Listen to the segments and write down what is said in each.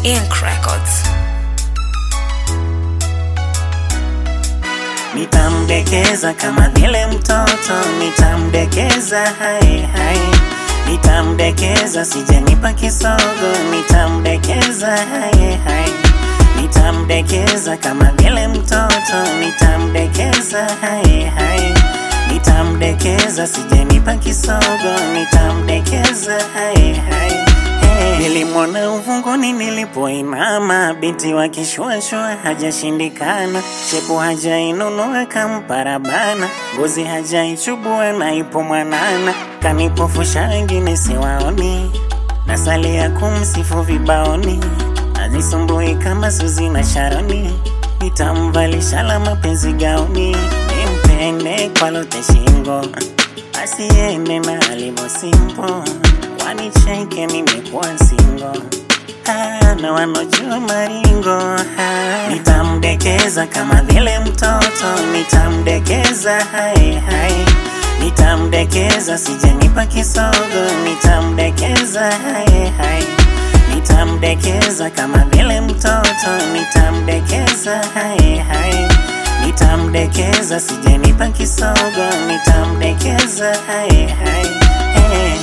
Ink Records. Nitamdekeza kama vile mtoto, nitamdekeza hai hai, nitamdekeza sijanipa kisogo, nitamdekeza hai hai, nitamdekeza kama vile mtoto, nitamdekeza hai hai, nitamdekeza sijanipa kisogo, nitamdekeza hai hai. Hey. Nilimwona uvunguni nilipoinama, binti wa kishwashwa hajashindikana, shepu hajainunua kamparabana, ngozi hajaichubua na ipo mwanana, kanipofusha wengine siwaoni, nasalia kumsifu vibaoni, azisumbui kama Suzi na Sharoni, nitamvalisha la mapenzi gauni, nimpende kwa lote shingo, asiende na alivyo simpo wanicheke nimekuwa singo Ah, na wanojua maringo ah. Nitamdekeza kama vile mtoto, nitamdekeza hai hai, nitamdekeza sijanipa kisogo, nitamdekeza hai hai, nitamdekeza kama vile mtoto, nitamdekeza hai hai, nitamdekeza sijanipa kisogo, nitamdekeza hai hai hey.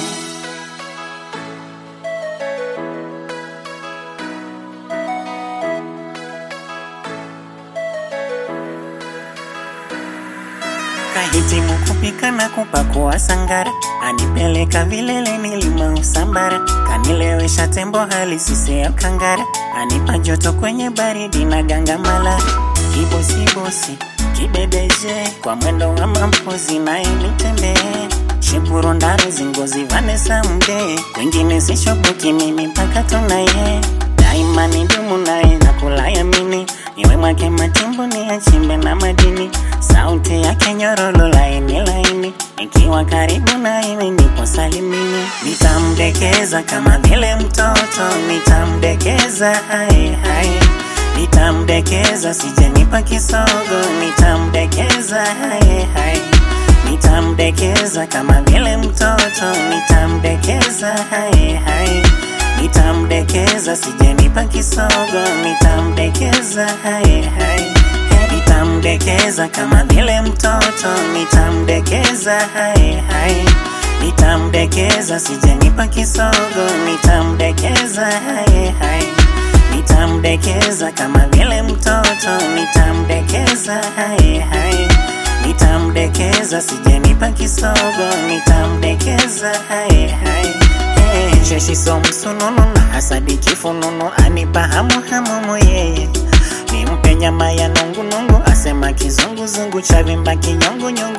Kahitimu kupika na kupakua sangara, anipeleka vilele nilima Usambara, kanilewesha tembo halisi ya kangara, anipa joto kwenye baridi na gangamala, kibosibosi kibedeje kwa mwendo wa mampozi naye nitembee Shipuro ndaro zingozi Vanessa mde wengine sishoboki mimi mpaka tunaye daima ni dumu naye na kulayamini iwe mwake matimbo ni achimbe na madini sauti yake nyororo laini laini ikiwa karibu naye nipo salimini nitamdekeza kama vile mtoto nitamdekeza hai hai nitamdekeza sijanipa kisogo nitamdekeza hai hai nitamdekeza kama vile mtoto nitamdekeza hai hai nitamdekeza sijanipa kisogo nitamdekeza hai hai nitamdekeza kama vile mtoto nitamdekeza hai hai nitamdekeza sijanipa kisogo nitamdekeza hai hai nitamdekeza kama vile mtoto nitamdekeza hai hai nitamdekeza sijanipa kisogo nitamdekeza hai hai hey. sheshi somsununu na hasadi kifununu anipa hamu hamumu yeye nimpe nyama ya nungunungu asema kizunguzungu chavimba kinyongunyungu